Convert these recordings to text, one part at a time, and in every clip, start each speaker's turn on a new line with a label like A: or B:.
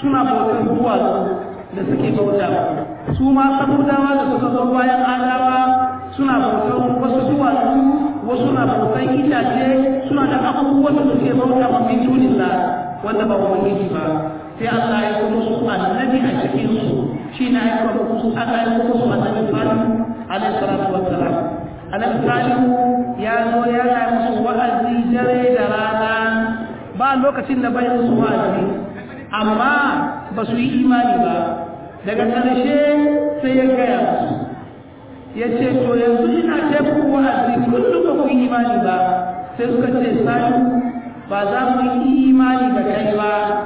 A: suna bautar duwatsu da suke bauta su ma samudawa da suka zo bayan adawa suna bautar wasu duwatsu wasu na bautar itace suna da abubuwan da suke bauta ma min dunillah wanda ba ubangiji ba sai Allah ya kuma su annabi a cikin su shi na ya kuma su aka yi kuma su annabi Salihu alaihi salatu wassalam annabi Salihu ya zo ya yi musu wa'azi dare da rana ba lokacin da bai musu wa'azi amma ba su yi imani ba daga ƙarshe sai ya gaya musu ya ce to yanzu ina ce ku wa'azi kullum ba ku yi imani ba sai suka ce Salihu ba za mu yi imani da kai ba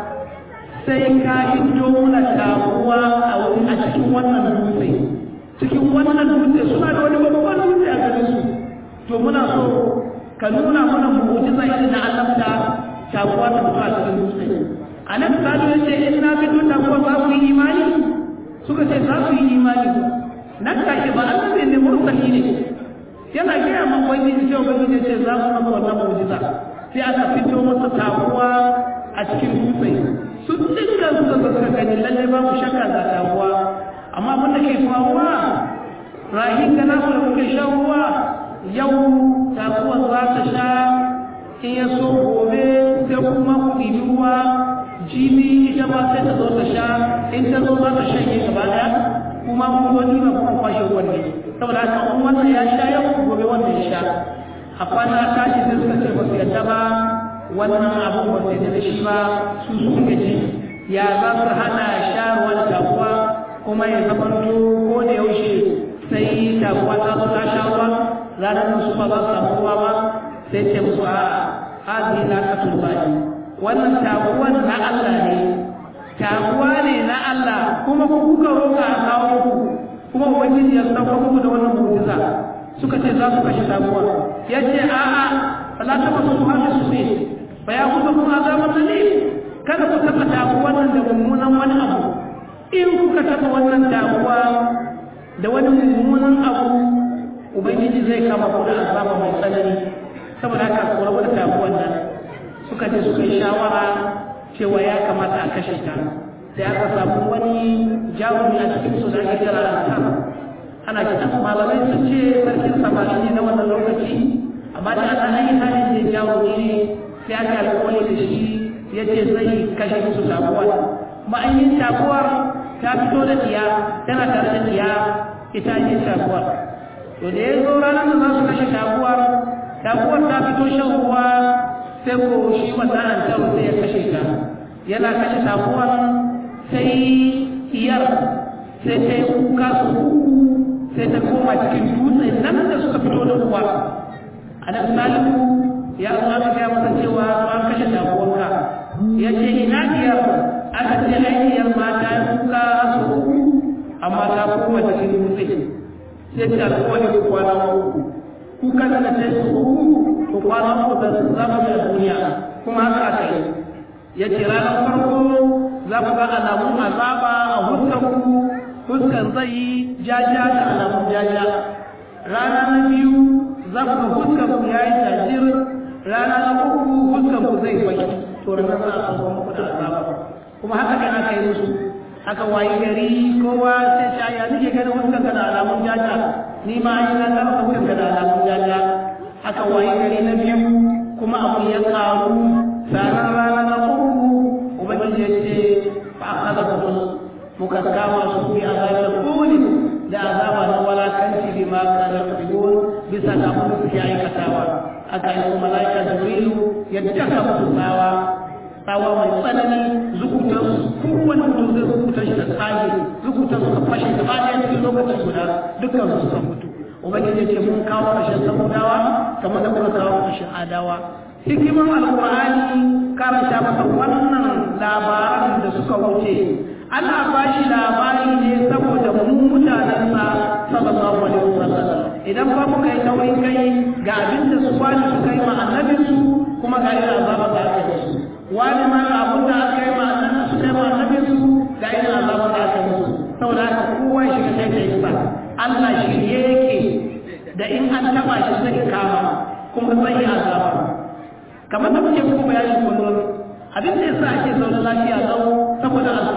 A: sai ka hiddo muna taruwa a wuri a cikin wannan dutse cikin wannan dutse suna da wani babban dutse a garin su to muna so ka nuna mana mu'jiza irin na annabta taruwa ta fito a cikin dutse a nan kalu ya ce in na fito taruwa za ku yi imani suka ce za su yi imani nan take ba annabi ne mursali ne yana gaya man wani cewa wani ce za mu maka wannan mu'jiza sai aka fito masa taruwa a cikin dutse sun dinga su da suka gani lalle babu shakka da taruwa amma abin da ke faruwa rahin ga nasu da kuke shan ruwa yau taruwa za ta sha in ya so gobe sai kuma ku ɗibi ruwa jini ita ma sai ta zo ta sha in ta zo za ta shanye gaba ɗaya kuma kun zo ni ba kuma kwashe ruwan ne saboda haka in wannan ya sha yau gobe wannan ya sha a kwana tashi sai suka ce ba su yadda ba wannan abun ba sai da shi ba su sun gaji ya za su hana sharuwar takuwa kuma ya zama ko da yaushe sai takuwa ta zo ta sha ruwa ranar su ba za su samu ruwa ba sai ce musu a hazi na katul bani wannan takuwan na Allah ne takuwa ne na Allah kuma ku kuka roƙa a kawo ku kuma ubangiji ya sauka muku da wannan mu'jiza suka ce za su kashe takuwa ya ce a'a fala ta masu hannun su ne fa ya kusa kuma azabar da ne kada ku taɓa taku wannan da mummunan wani abu in kuka taɓa wannan takuwa da wani mummunan abu ubangiji zai kama ku da azaba mai tsanani saboda haka ku rabu da takuwan nan suka ce suka yi shawara cewa ya kamata a kashe ta sai aka samu wani jarumi a cikin su da ake kira al'asar ana kitan malamai sun ce sarkin samari ne na wannan lokaci amma da ana yi halin da jarumi ne sai aka alƙawari da shi ya ce zai kashe musu taguwar ma'ayin taguwar ta fito da tiya tana tare da tiya ita yin taguwar to da ya zo ranar da za su kashe taguwar taguwar ta fito shan ruwa sai ko shi wannan taro sai ya kashe ta yana kashe taguwar sai iyar sai ta yi kuka su sai ta koma cikin dutse nan da suka fito da ruwa a nan salihu ya zo aka gaya masa cewa an kashe damuwarka ya ce ina diyar aka ce aikiyar mata ya kuka su uku amma ta koma cikin dutse sai ta kowane kwana uku kuka da ta su uku to kwana uku da su zama da duniya kuma haka aka yi ya ce ranar farko za ku ga alamun azaba a huskanku huskan zai yi jaja da alamun jaja rana na biyu za ku ga huskanku ya yi jajir rana na uku huskanku zai baki to ranar za a samu muku da azaba kuma haka ne aka yi musu aka wayi gari kowa sai ta ya nake ganin huskanka da alamun jaja ni ma an yi na ga huskanka da alamun jaja aka wayi gari na biyu kuma abu ya karu sanar rana na uku ubangiji ya ce fa akaza kuma muka kama su bi azabar kuli da azaba na walakanci bi ma kana yaqulun bisa ga mun suke aikatawa aka yi kuma malaika jibrilu ya daka musu tsawa tsawa mai tsanani zukutan kowane mutum zai zukutan shi da tsage zukutan suka fashe gaba ɗaya cikin lokacin guda dukkan su suka mutu ubangiji ya ce mun kawo ƙarshen samudawa kamar da muka kawo ƙarshen adawa hikiman alƙur'ani karanta masa wannan labaran da suka wuce ana ba shi labari ne saboda mu mutanensa sallallahu alaihi wasallam idan ba mu kai taurin kai ga abin da su wani su kai ma annabin su kuma ga irin azaba da aka yi su wani ma ga abin da aka yi ma annabin su kai ma annabin su ga irin azaba da aka yi musu saboda haka kowa ya shiga kai kai sa Allah shirye yake da in an taba shi zai kama kuma zai yi azaba kamar da muke kuma bayani kullum abin da yasa ake zaune lafiya lau saboda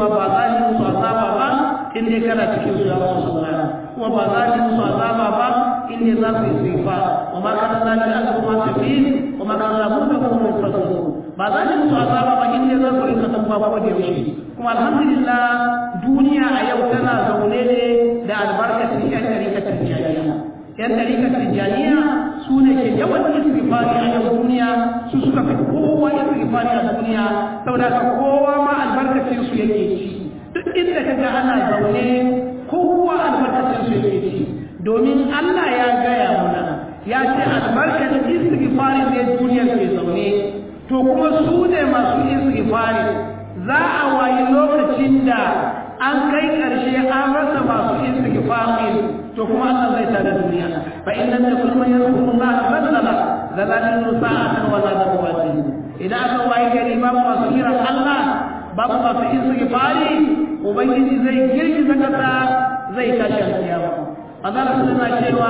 A: cewa ba za ni musu azaba ba in dai kana cikin su ya rasulullah kuma ba za ni musu azaba ba in dai za su yi sifa wa ma kana la ni azaba tafiyin wa ma kana la mutta kuma fasiru ba za ni musu azaba ba in dai za su rinka tamba ba da yaushe kuma alhamdulillah duniya a yau tana zaune ne da albarkacin yan tarikar tijjaniya yan tarikar tijjaniya su ne ke yawan istighfari a yau duniya su suka fi kowa istighfari a duniya saboda ka kowa ma albarkacin su yake ci duk inda ka ga ana zaune kowa albarkacin su yake ci domin Allah ya gaya mana ya ce albarkacin istighfari ne duniyar ke zaune to kuma su ne masu istighfari za a wayi lokacin da an kai ƙarshe an rasa masu istighfari to kuma Allah zai tada duniya fa in lam yakun man yazkuru Allah nazala zalalin sa'atan wa la dawati idan aka wayi gari babu masu kiran Allah babu masu istighfari ubangiji zai girgiza kasa zai tashi alkiyama Allah suna cewa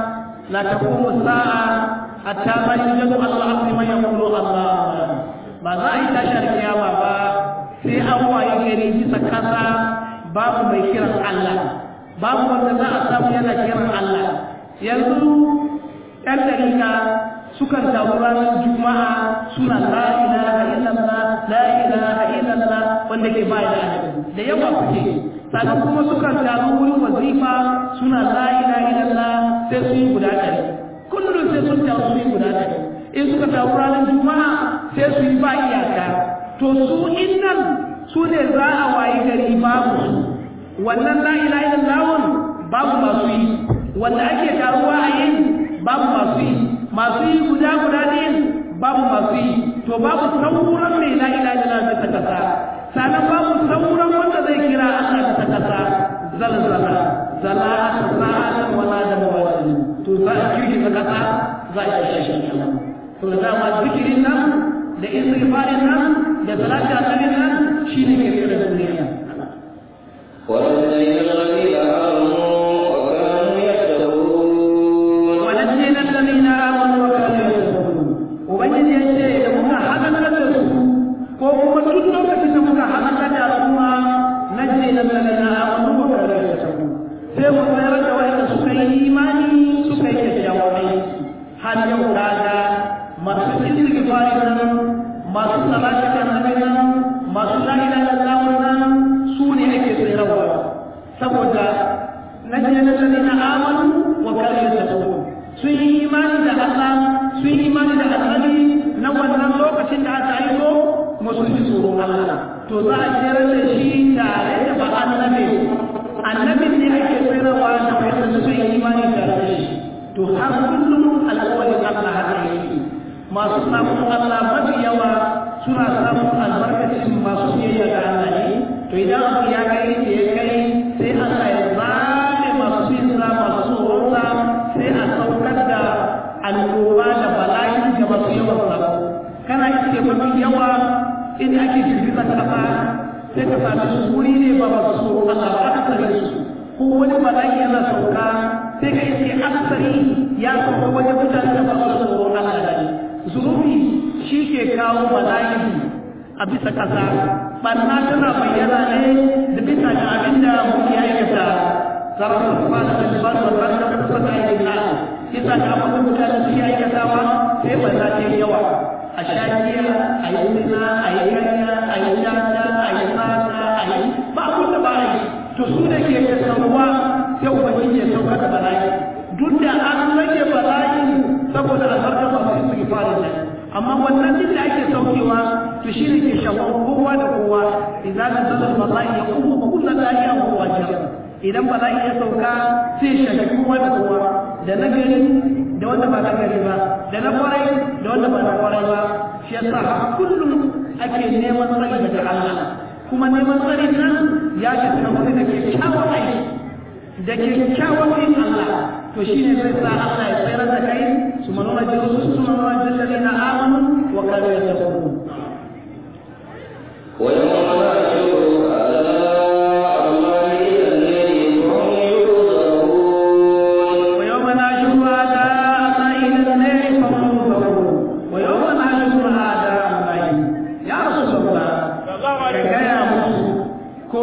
A: la taqumu sa'a hatta ma yujadu Allah man yaqulu Allah ba za a yi tashi alkiyama ba sai an wayi gari bisa kasa babu mai kiran Allah babu wanda za a samu yana kiran Allah yanzu ɗan ɗarika sukan taru ranar juma'a suna la ilaha illallah la ilaha illallah wanda ke baya da adadi da yawa suke sannan kuma sukan taru wurin wazifa suna la ilaha illallah sai su yi guda ɗari kullum sai sun taru su yi guda ɗari in suka taru ranar juma'a sai su yi ba iyaka to su innan su ne za a wayi gari babu su wannan la ilaha illallah babu masu yi wanda ake taruwa a yin babu masu yi masu yi guda guda ne babu masu yi to babu sauran mai la ilaha illallah ta kasa sannan babu sauran wanda zai kira Allah ta kasa zalzala zala sa'atan wala da mawadi to za a kirki ta kasa za a yi shi to da dama zikirin nan da istighfarin nan da salati alaihi nan shine ke kira duniya
B: ونجينا الذين آمنوا وكانوا يتقون
A: ونجينا الذين آمنوا وكانوا يتقون وبين يجي da muka halaka da su ko kuma duk lokacin da muka halaka da al'umma najina alladhina amanu wa kanu yattaqun sai mu tsayar da wanda suka yi imani suka yi kyakkyawan aiki har yau kaga masu istighfari nan masu salati kan nabi nan masu la ilaha illallah nan su ne ake tsayarwa saboda najina alladhina amanu wa kanu yattaqun sun yi imani da Allah sun yi imani da annabi na wannan lokacin da aka aiko musu ji tsoron Allah to za a jera da shi tare da ba annabi annabin ne ake tsirawa da wanda suka yi imani tare da shi to har kullum alƙawarin Allah haka yake masu samun Allah mafi yawa suna samun albarkacin masu biyayya ga Allah ne to idan abu ya kai da ya kai sai Allah ya zaɓe masu bin sa masu tsoronsa sai a saukar da annoba da bala'i ga masu yawan sabo kana iske mafi yawa inda ake girgizar ƙasa sai ka sami su wuri ne ba masu tsoron Allah ba aka tsare su ko wani bala'i yana sauka sai ka iske aksari ya sauka wani mutane da ba su tsoron Allah da ne zunubi shi ke kawo bala'i a bisa ƙasa ɓarna tana bayyana ne da bisa ga abin da muke aikata zarar da ba da ba da ba da kusa da aiki na bisa ga abin da mutane suke aikatawa sai ɓarna ta yawa a shakiya a yi zina a yi kanya a yi jata a yi sata a yi ba abin da ba a yi to su da ke tattaruwa sai ubangiji ya sauka da bala'i duk da an rage bala'i saboda albarkar masu istighfarin nan amma wannan duk da ake saukewa to shi ne ke shawar kowa da kowa idan da zalal bala'i ya kuma ba kullum da ya kowa jiya idan bala'i ya sauka sai shafi kowa da kowa da na gari da wanda ba na gari ba da na kwarai da wanda ba na kwarai ba shi yasa har kullum ake neman tsari daga Allah kuma neman tsari nan ya ce kamar da ke kyawun aiki da kyakkyawan yin Allah to shi ne zai sa Allah ya tsayar da kai su manuna jiru su manuna jillali na amanu wa kare ya tafi
B: ويوم نحشر أعداء الله إلى النار فهم يوزعون
A: ويوم نحشر أعداء الله إلى النار فهم يوزعون ويوم نحشر أعداء الله يا رسول الله ka gaya musu ko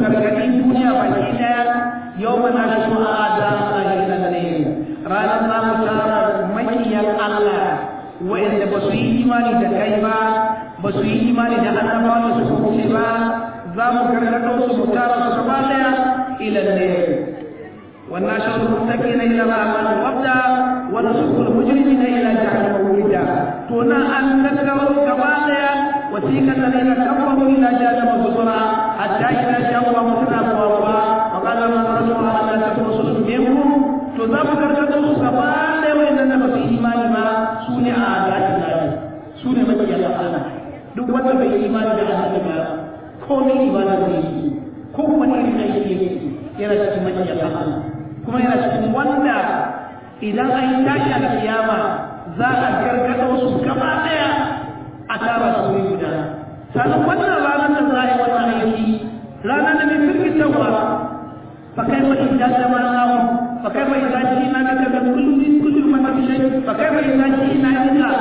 A: gargaɗi duniya baki ɗaya yau mana shi a da Allah ila ne ranar za mu tara makiyan Allah wa'anda ba su yi imani da kai ba ba su yi imani da annabawa da suka wuce ba za mu gargaɗo su mu tara su gaba ɗaya ila ne والناشر المتقين الى الرحمن وفدا ونسوق المجرمين الى جهنم وردا تونا ان تذكروا كما وسيق الذين كفروا الى جهنم زمرا حتى اذا جاءوا امرنا فوقا وقال الله رسول الله تكون رسل منهم تذكر كتبوا كما وان النبي في ايمان ما سنع اعداء الله سنع من الله duk wanda bai imani da Allah ba komai ibada zai yi ko wani irin aiki yake yana cikin manyan Allah kuma yana cikin wanda idan an yi tashi a kiyama za a gargaɗo su gaba ɗaya a tara su wuri guda sannan wannan ranar da za a yi wannan aiki ranar da mai firgitarwa fa kai ma idan da ma'anawa fa kai ma idan ji na ga daga kullum kullum mata bishai fa kai ma idan ji na ga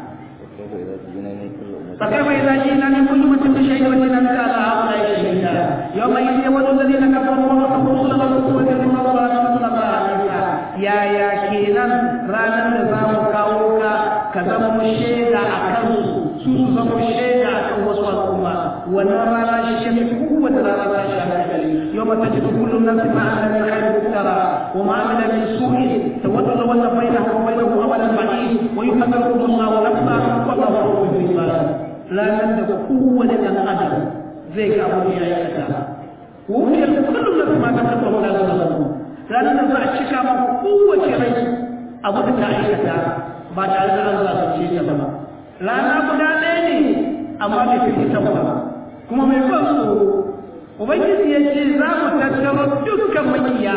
A: فكيف إذا جئنا من كل أمة بشهيد وجئنا بك على هؤلاء شهيدا يومئذ يود الذين كفروا وكفروا رسلا ورسولا كثيرا الله رسول الله عليها يا يا كينان رانا نظام كاوكا كزم الشيدا أكل سوسم الشيدا أكل وصول الأمة ونرى لا شيء قوة لا لا شيء يوم تجد كل نفس ما عمل من خير مفترى وما عمل من سوء تود لو أن بينه وبينه أمدا بعيد ويحذركم الله نفسه والله رؤوف بالعباد ranar da kowane ɗan adam zai ga abu ya aikata wufiyar kullum da kuma ta taɓa wani zalamu ranar da za a cika ma kowace rai abu da ta aikata ba tare da an zalunce ta ba rana guda ɗaya ne amma bai fi ita ba kuma mai ban tsoro ubangiji ya ce za mu tattaro dukkan makiya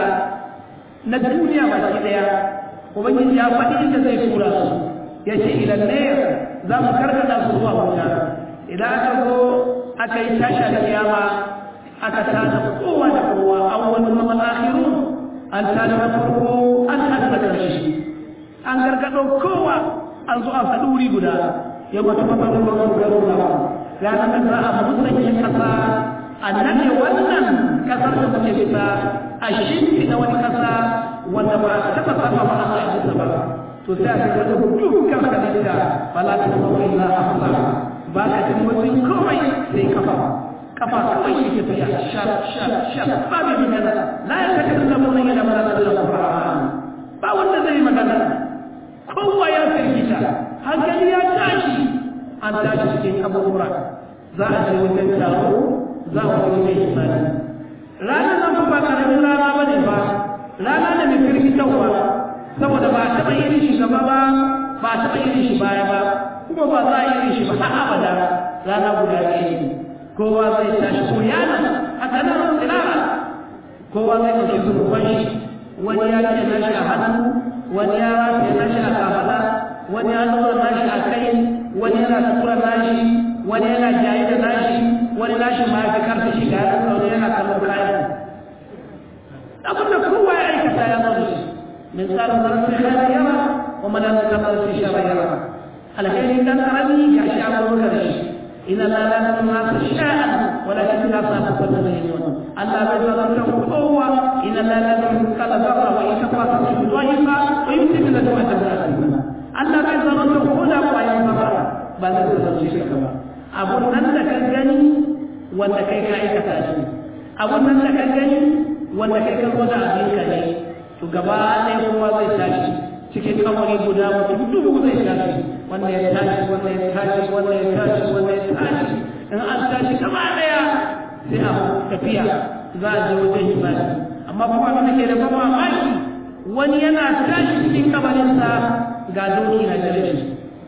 A: na duniya baki ɗaya ubangiji ya faɗi inda zai tura su ya ce ilan ne za mu karkata su zuwa wuta idan aka zo aka yi tashi da kiyama aka tada kowa da kowa awwal wa akhiru an tada na farko an tada na karshe an gargado kowa an zo an faɗi wuri guda ya mata mata da wannan garuwa ranar da za a musanya kasa a nane wannan kasar da muke bisa a shimfi na wani kasa wanda ba a taɓa sama ba a bisa ba to sai aka ga dukkan halitta fala ta zama illa afsa ba ka jin mutum komai sai kafa kafa kawai shi ke tafiya shar shar shar ba mai magana la ya ka kalla mun ne da magana da Qur'an ba wanda zai magana kowa ya firgita hankali ya tashi an tashi cikin abubuwa za a je wajen taro za a wajen mai imani ranar nan ba karamin rana ba ne ba rana ne mai firgitarwa saboda ba a taɓa yin shi gaba ba ba a taɓa yin shi baya ba kuma ba za a yi shi ba har abada rana guda ɗaya ne kowa zai tashi ko yana haka nan tsirara kowa zai ɗauki zurfan shi wani ya ce nashi a hannu wani ya rafe nashi a kafada wani ya tura nashi a kai wani yana tura nashi wani yana jaye da nashi wani nashi ma ya fi karfi shiga ya wani yana kallon kayan abin da kowa ya aikata ya zo da shi من قال ذرة خير يرى ومن لم يقل في شر يرى الخير كان رمي كشعب وكرش إن لا لا الناس شاء ولكن لا صاحب كل يمون ألا بيت ذرة قوة إن لا لا قال ذرة وإن كفرت ضعيفة ويمسك من الدعاء الناس ألا بيت ذرة هدى وإن كفرت بل ذرة شكرا أبو نندك الجني وأنت كيف aikata abun nan da ka gani wanda kai ka zo da abin ka ne to gaba ɗaya kowa zai tashi cikin kamari guda mutum dubu zai tashi wanda ya tashi wanda ya tashi wanda ya tashi wanda ya tashi in an tashi gaba ɗaya sai a tafiya za a je wajen ibadi amma kuma abin da ke da ban mamaki wani yana tashi cikin kamarinsa ga doki na jira shi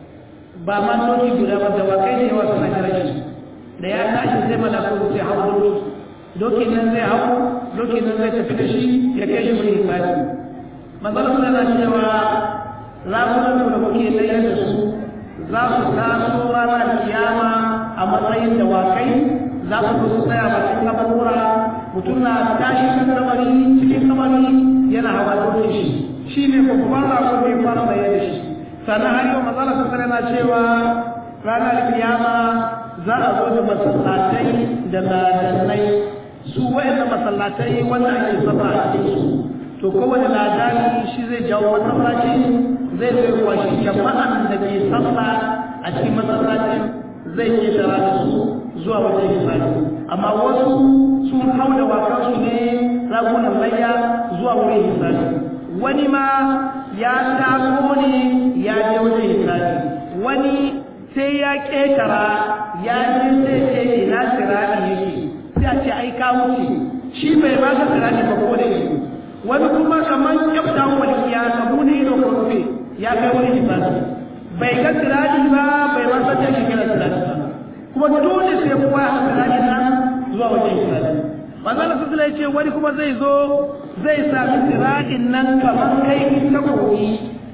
A: ba ma doki guda ba da kai da yawa suna jira shi da ya tashi sai malaku sai hau doki doki nan zai hau doki nan zai tafi da shi ya kai shi wurin ibadi manzon suna na cewa ramunan da kuke layar da su za su taso ranar kiyama a matsayin dawakai za su zo su tsaya bakin kaburbura mutum na tashi kan kamari cikin kamari yana hawa dokin shi shi ne babban rago da ya fara bayar da shi sannan har yau matsala su kare na cewa ranar kiyama za a zo da masallatai da ladannai su wayannan masallatai wanda ake saba a cikin su to kowane ladani shi zai jawo masallaci zai zai kwashi jama'an da ke sallah a cikin masallacin zai ke tara da su zuwa wajen hisabi amma wasu sun hau da wakansu ne ragunan layya zuwa wurin hisabi wani ma ya tako ne ya je wajen hisabi wani sai ya ƙetara ya je sai ce ina sirani yake sai a ce ai ka wuce shi bai ba ka sirani ba ko da yake wani kuma kamar kyauta walƙiya ka bude ido ka rufe ya kai wani hisabi bai ga sirani ba bai ma san da shi kira sirani ba kuma dole sai kowa ya sirani nan zuwa wajen hisabi manzon Allah ce wani kuma zai zo zai sami sira'in nan kamar kai ta koyi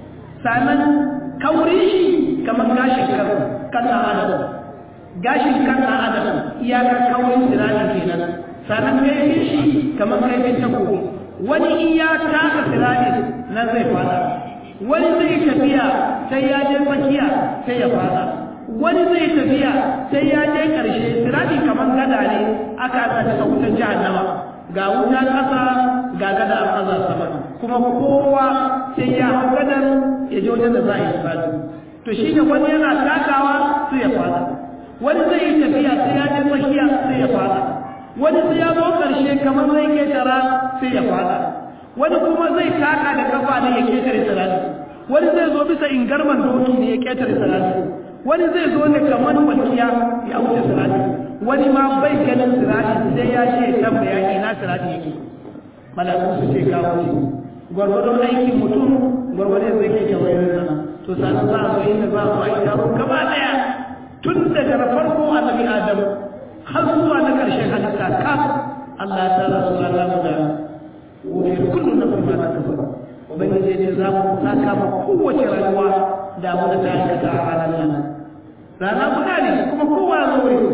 A: sannan kauri shi kamar gashin kan adam gashin kan adam iyakar kaurin sira'in kenan sannan kai shi kamar kai ta koyi wani in ya taka sira'in nan zai fada wani zai tafiya sai ya je tsakiya sai ya fada wani zai tafiya sai ya je ƙarshe sirati kamar gada ne aka aka ta wutar jahannama ga wuta ƙasa ga gada a ƙasa sama kuma kowa sai ya hau gadan ya je wajen da za a yi sirati to shi ne wani yana takawa sai ya fada wani zai yi tafiya sai ya je tsakiya sai ya fada wani sai ya zo ƙarshe kamar zai ketara sai ya fada wani kuma zai taka da kafa ne ya ketare sirati wani zai zo bisa ingarman doki ne ya ketare sirati wani zai zo ne kamar walkiya ya wuce sirati wani ma bai ganin sirati sai ya ce tambaya ina sirati yake malakun su ce kawo shi gwargwadon aikin mutum gwargwadon zai ke kewayen sana to sanan za a zo inda za a zo a yi taro gaba daya tun daga na farko annabi adam har zuwa na karshen halitta kaf Allah ya tara su Allah mu da wuce kullu na kuma ta kafa ubangiji ne za mu saka ma kowace rayuwa da mu da ta aikata a ranar nan rana guda ne kuma kowa ya zo wuri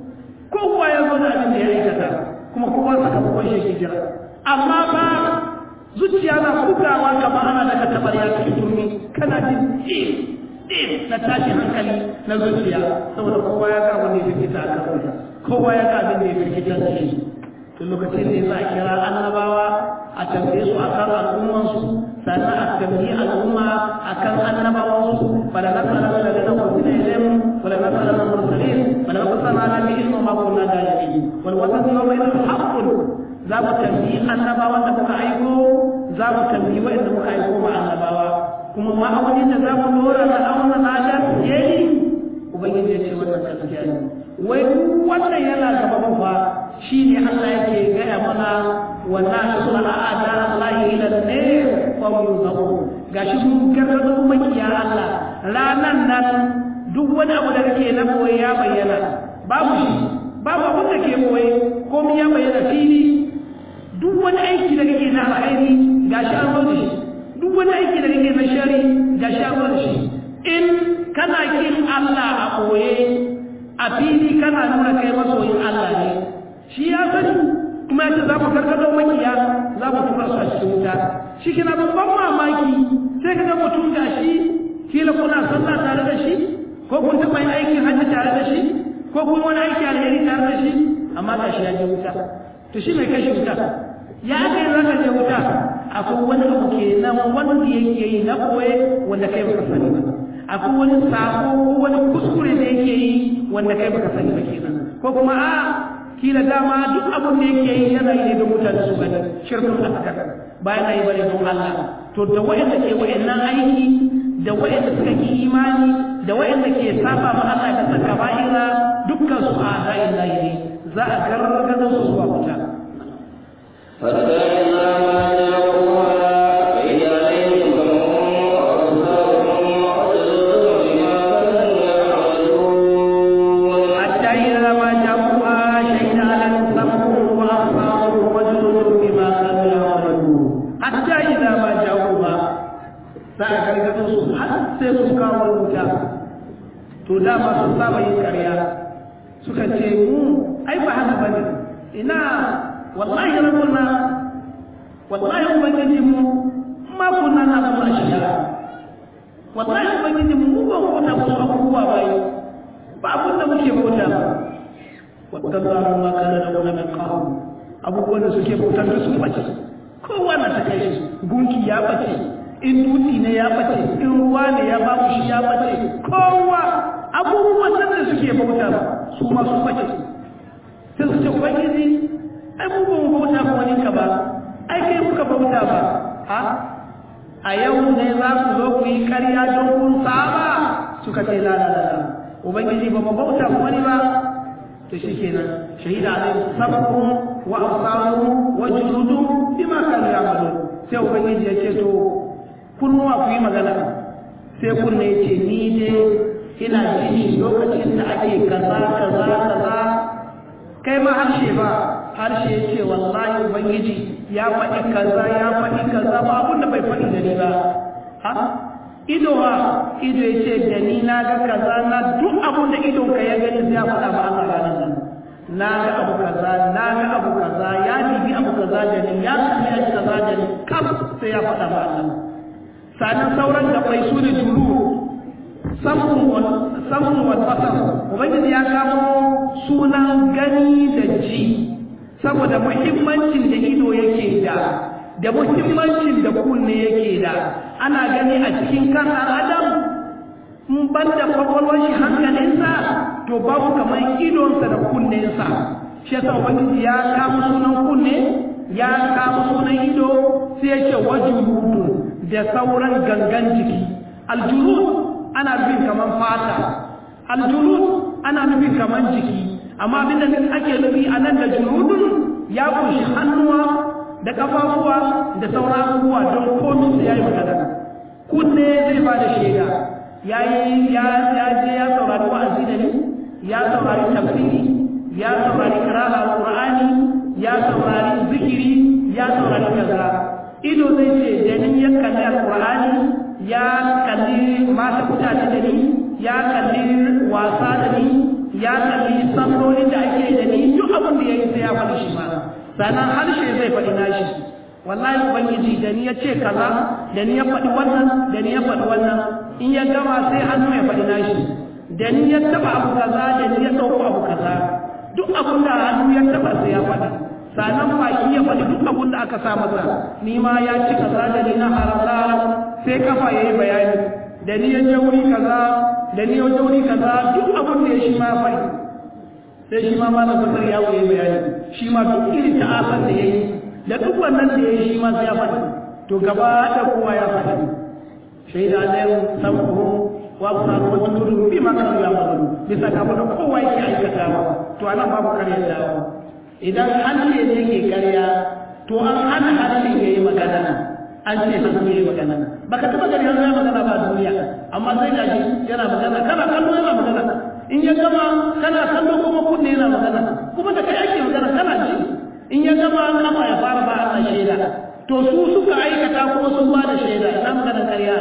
A: kowa ya zo da abin da ya aikata kuma kowa sakamakon shi jira amma ba zuciya na bugawa kamar ana daga tabarya cikin turmi kana jin ɗin ɗin na tashi hankali na zuciya saboda kowa ya ga wani firgita a kan kowa ya ga abin da ya firgita da shi tun lokacin da ya sa kira annabawa a tambaye su akan al'ummansu sannan a tambayi al'umma akan annabawansu fala nasala alladhina ursila ilayhim wala nasala al-mursalin wala nasala ala ilmi ma kunna dalilin wal wasatu yawma idhin haqqun za mu tambayi annabawan da muka aiko za mu tambayi wa'anda muka aiko ma annabawa kuma ma'aunin da za mu dora da auna ladar yayi ubangiji ya ce wannan gaskiya ne wai wannan yana gaba fa shi ne Allah yake gaya mana wannan suna a'ada Allah ila ne fa mu zabo gashi mun gargado makiya Allah ranan nan duk wani abu da kake na boye ya bayyana babu shi babu abin da ke boye komai ya bayyana fili duk wani aiki da kake na alheri gashi an zo da shi duk wani aiki da kake na shari gashi an zo da shi in kana kin Allah a boye a fili kana nuna kai masoyin Allah ne shi ya sani kuma yace za mu karkato makiya za mu tura su a cikin wuta shi kina babban mamaki sai ka ga mutum da shi kila kuna sallah tare da shi ko kun taɓa yin aikin hajji tare da shi ko kun wani aiki alheri tare da shi amma ga shi ya je wuta to shi mai kashe wuta ya aka yi zaka je wuta akwai wani abu ke nan wanda yake yi na koye wanda kai baka sani ba akwai wani sako ko wani kuskure da yake yi wanda kai baka sani ba kenan ko kuma a kila dama duk abin da yake yi yana yi da mutane su gani shirkun akbar bayan ayi bane don Allah to da wayanda ke wayannan aiki da wayanda suka yi imani da wayanda ke saba ma Allah da saka ba'ira dukkan su a ra'ayin lahi ne za a gargaza su zuwa wuta
B: حتى إذا ما جاءوها فإذا عليهم قوم وأبصارهم وأجلوا بما كانوا يعملون
A: حتى إذا ما جاءوها شهد على سمعهم وأبصارهم وجلودهم بما كانوا يعملون حتى إذا ما جاءوها za a gargaɗo su har sai su kawo wuta to dama sun saba yin karya suka ce mu ai ba haka bane ina wallahi rabbuna wallahi ubangiji mu ma kunna na ba shi wallahi ubangiji mu ba mu na wasu abubuwa ba yi ba abin da muke bauta ba wattallahi ma kana da wani min qahm abubuwan da suke bautar da sun bace kowa na ta kai shi gunki ya bace in dutse ne ya bace in ruwa ne ya babu shi ya bace kowa abubuwan nan da suke bauta su ma su bace sai su ce ubangiji ai mu ba mu bauta ba wani ka ba ai kai muka bauta ba ha a yau ne za ku zo ku yi karya don kun saba suka ce la la la ubangiji ba mu bauta ba wani ba to shikenan shahida alaihi sabruhum wa absaruhum wa juluduhum bima kanu ya'malun sai ubangiji ya ce to kunnuwa ku yi magana sai kunne ya ce ni dai ina ji lokacin da ake kaza kaza kaza kai ma harshe ba harshe ya ce wallahi ubangiji ya faɗi kaza ya faɗi kaza ba abin da bai faɗi da ni ba ha ido ha ido ya ce da ni na ga kaza na duk abin da idon ka ya gani sai ya faɗa ba Allah ranar nan na ga abu kaza na ga abu kaza ya bibi abu kaza da ni ya kalli abu kaza da ni kam sai ya faɗa ba Allah sanan sauran da bai su da juru samun walfasar ubangiji ya kamo sunan gani da ji saboda muhimmancin da ido yake da da muhimmancin da kunne yake da ana gani a cikin kan adam in ban da kwakwalwar shi hankalinsa to babu kamar idonsa da kunnensa shi yasa ubangiji ya kamo sunan kunne ya kamo sunan ido sai ya ce wajudu da sauran gangan jiki aljulud ana nufin kaman fata aljulud ana nufin kaman jiki amma abin da ake nufi a nan da juludun ya kunshi hannuwa da kafafuwa da sauran abubuwa don komin su yayi magana kunne zai ba da shaida ya yi ya je ya saurari wa'azi da ni ya saurari tafsiri ya saurari kira'a qur'ani ya saurari zikiri ya saurari kaza ido zai ce da ni ya kalli alqur'ani ya kalli mata mutane da ni ya kalli wasa da ni ya kalli sallolin da ake da ni duk abin da ya yi sai ya faɗi shi ma sannan harshe zai faɗi nashi wallahi ubangiji da ni ya ce kaza da ni ya faɗi wannan da ni ya faɗi wannan in ya gama sai hannu ya faɗi nashi da ni ya taɓa abu kaza da ni ya ɗauko abu kaza duk abin da hannu ya taɓa sai ya faɗi sannan baki ya faɗi duk abin da aka sa masa ni ma ya ci kaza da ni na haramta sai kafa ya yi bayani da ni ya je wuri kaza da ni ya je wuri kaza duk abin da ya shi ma faɗi sai shi ma malam bakar ya yi bayani shi ma duk irin ta'asar da ya yi da duk wannan da ya yi shi ma sai ya faɗi to gaba da kowa ya faɗi shaida alayhi sabuhu wa qur'an wa tudu bi ma kan ya faɗi bisa ga da kowa yake aikatawa to anan babu karyatawa idan harshe ne ke karya to an hana harshe ya yi magana an ce hannu ya yi magana baka taɓa gari hannu ya magana ba a duniya amma sai ga shi yana magana kana kallo yana magana in ya gama kana kallo kuma kunne yana magana kuma da kai ake magana kana ji in ya gama an gama ya fara ba Allah shaida to su suka aikata kuma sun ba da shaida ina magana karya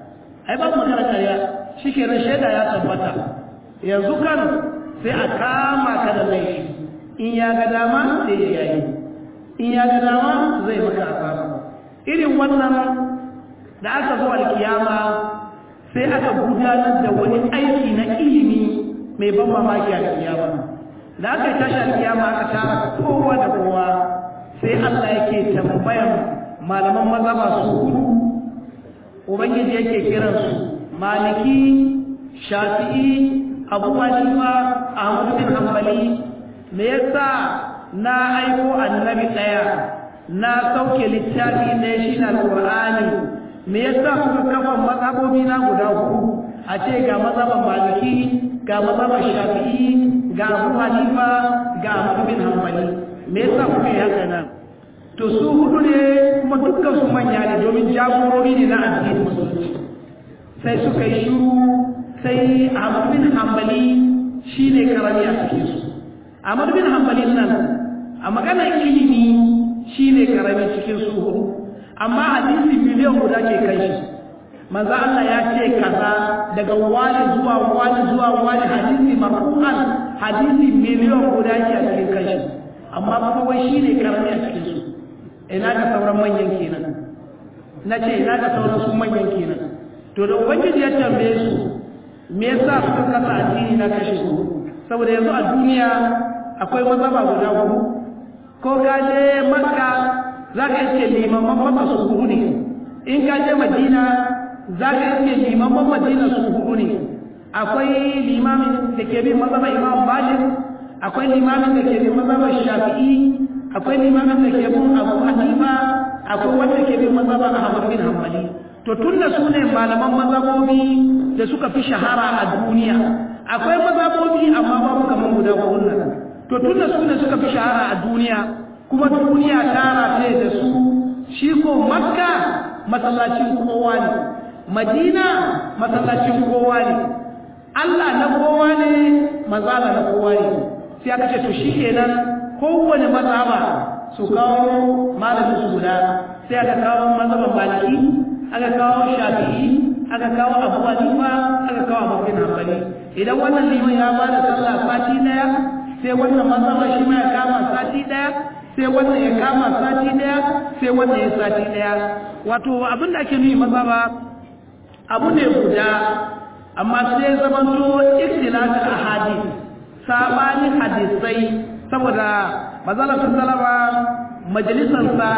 A: ai ba magana karya shikenan shaida ya tabbata yanzu kan sai a kama ka da laifi in ya ga dama sai ya yayi in ya ga dama zai maka asara irin wannan da aka zo alkiyama sai aka gudanar da wani aiki na ilimi mai ban mamaki a kiyama da aka yi tashi alkiyama aka tara kowa da kowa sai Allah yake tambayan malaman maza masu hudu ubangiji yake kiransu maliki shafi'i abu hanifa ahmad bin hanbali me yasa na aiko annabi daya na sauke littafi ne shi na alqur'ani me yasa kuka kafa mazhabobi na guda hudu a ce ga mazhaban maliki ga mazhaban shafi'i ga abu hanifa ga abu bin hanbali me yasa kuka yi haka nan to su hudu ne kuma dukkan su manya ne domin jagorori ne na addinin musulunci sai suka yi shiru sai abu bin hanbali shi ne karami a cikin su Ahmad bin Hanbalin nan a maganar ilimi shine karami cikin su hudu amma hadisi miliyan guda ke kai shi manzo Allah ya ce kaza daga wani zuwa wani zuwa wani hadisi marfu'an hadisi miliyan guda ke a cikin kai shi amma kuma wai shine karami a cikin su ina ga sauran manyan kenan na ce ina ga sauran su manyan kenan to da ubangiji ya tambaye su me yasa suka kasa addini na kashe su saboda yanzu a duniya akwai mazhaba guda hudu ko ka je makka za ka iske limaman makka su hudu ne in ka je madina za ka iske limaman madina su hudu ne akwai limamin da ke bin mazhabar imam malik akwai limamin da ke bin mazhabar shafi'i akwai limamin da ke bin abu hanifa akwai wanda ke bin mazhabar ahmad bin hanbali to tunda su ne malaman mazhabobi da suka fi shahara a duniya akwai mazhabobi amma babu kamar guda goma to tunda su ne suka fi shahara a duniya kuma duniya ta rataye da su shi ko makka masallacin kowa ne madina masallacin kowa ne Allah na kowa ne mazala na kowa ne sai aka ce to shi kenan kowane mazhaba su kawo malamin su guda sai aka kawo mazhaban maliki aka kawo shafi'i aka kawo abu hanifa aka kawo abu bin hanbali idan wannan liman ya ba da sallah sati daya sai wannan mazhaba shi ma ya kama sati daya sai wannan ya kama sati daya sai wannan ya sati daya wato abin da ake nuni mazhaba abu ne guda amma sai zamanto ikhtilafin ahadith sabanin hadisai saboda mazala sallama majalisansa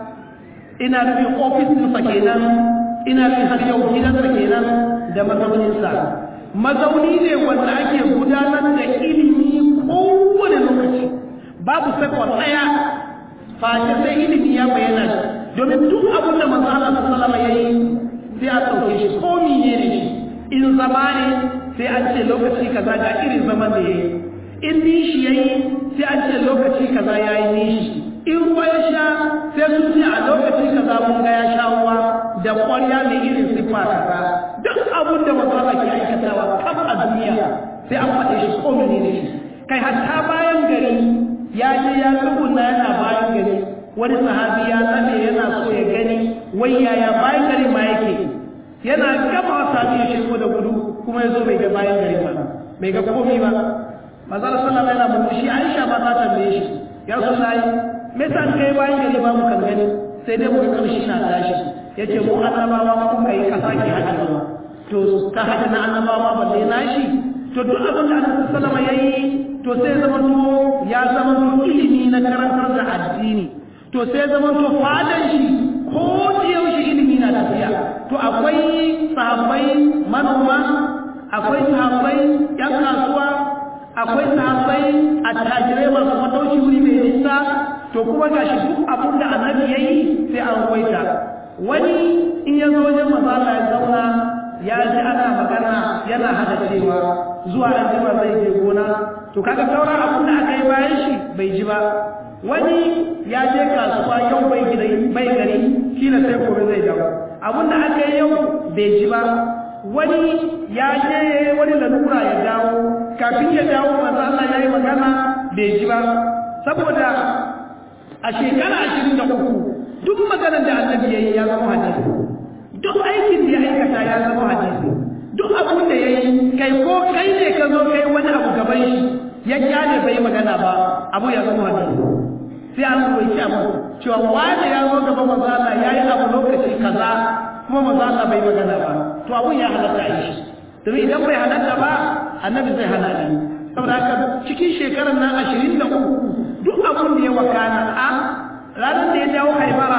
A: ina nufin ofisinsa kenan ina nufin har yau gidansa kenan da mazauninsa mazauni ne wanda ake gudanar da ilimi kowane lokaci babu sakon ɗaya face sai ilimi ya bayyana domin duk abin da mazala sallama ya yi sai a ɗauke shi ko ne ne shi in zama ne sai an ce lokaci kaza ga irin zaman da ya yi in nishi ya yi sai an ce lokaci kaza ya yi nishi in ruwa ya sha sai sun ce a lokaci kaza mun ga ya sha ruwa da ƙwarya mai irin siffa kaza duk abin da maza ke aikatawa kaf a duniya sai an faɗe shi ko ne ne shi kai hatta bayan gari ya je ya tsuguna yana bayan gari wani sahabi ya tsaye yana so ya gani wai yaya bayan gari ma yake yana gama wasa ya shigo da gudu kuma ya zo bai ga bayan gari ba bai ga komai ba manzon sallallahu yana murmushi Aisha ba ta tambaye shi ya Rasulullahi me san kai bayan gari ba mu kan gani sai dai muka kamshi na tashi yace mu annabawa kun kai kasa ki haka to ka haka na annabawa balle nashi to duk abin da Annabi sallallahu yayi to sai zama to ya zama to ilimi na karantar da addini to sai zama to fadan shi ko yaushe ilimi na tafiya to akwai sahabbai manoma akwai sahabbai yan kasuwa akwai sahabbai attajirai masu matauci wuri mai nisa to kuma gashi duk abin da annabi yayi sai an waita wani in ya zo wajen mazala ya zauna ya ji ana magana yana hada cewa zuwa anjima zai je gona to kaga sauran abin da aka yi bayan shi bai ji ba wani ya je kasuwa yau bai gida bai gari kila sai gobe zai dawo abin da aka yi yau bai ji ba wani ya je wani lalura ya dawo kafin ya dawo manzo Allah ya yi magana bai ji ba saboda a shekara ashirin da uku duk maganar da annabi ya yi ya zama hadisi duk aikin da ya aikata ya zama hadisi duk abin da ya yi kai ko kai ne ka zo kai wani abu gaban shi ya kyale bai magana ba abu ya zama hadisi sai an roki abu cewa wanda ya zo gaban manzo Allah ya yi abu lokaci kaza kuma manzo Allah bai magana ba to abun ya halatta a yi domin idan bai halatta ba annabi zai hana ni saboda haka cikin shekarar nan ashirin da uku duk abun da ya wakana a ranar da ya dawo haibara